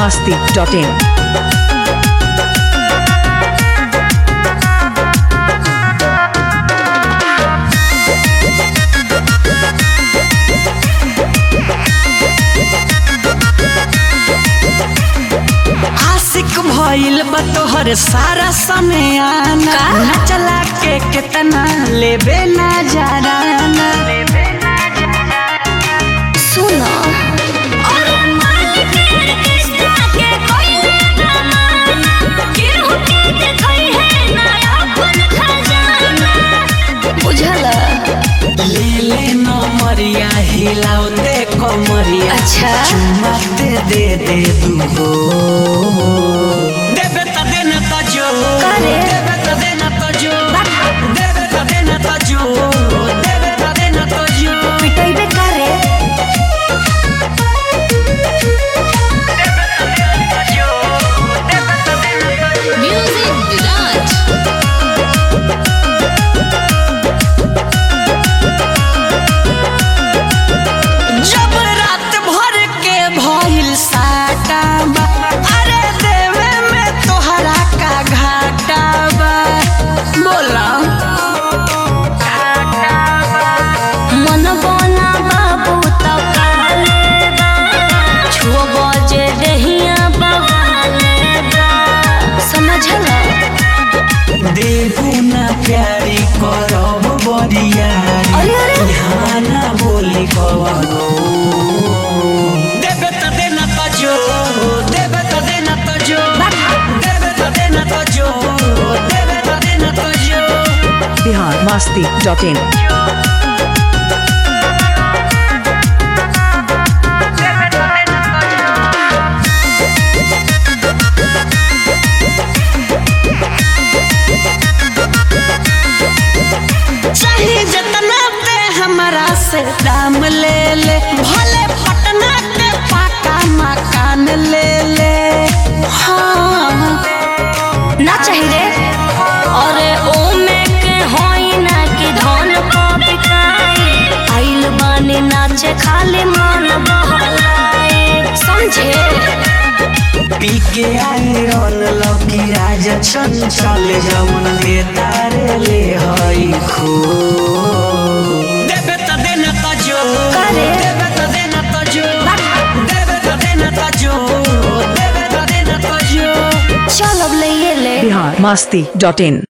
masti.in. आशिक भइल बा तोहर सारा समय आना नचला के कितना लेबे ना जराना सुनो बुझल ले ले नमरिया हिलाओ दे कमरिया अच्छा। चुम्मा दे दे दे दू हो देबे त देना त जो करे? देबे त देना त जो देबे त देना त जो देबे त देना त जो पिटैबे करे म्यूजिक विराट जब रात भर के भइल साटा बा अरे देवे में तोहरा का घाटा बा बोला मन बना बाबू तो काले बा छुओ बजे दहिया बवाले बा समझल देबू ना प्यारी करब बरियारी अरे, अरे। यहाँ ना बोली कवनो देबे त देना त जो देबे त देना त जो देबे त देना त जो देबे त देना त जो Bihar masti.in. चाहे जितना पे हमारा से दाम ले ले भले पटना के पाका मकान ले ले हाँ ना चाहिए अरे ओ में के होई ना कि धन को बिकाई आइल बानी नाचे खाली मन बहलाए समझे पी के आए रन लकी राजा चंचल जवन के तारे ले हई खो देबे त देना त जो करे? देबे त देना त जो देबे त देना त जो देबे त देना त जो चल अब ले ये ले Bihar masti.in.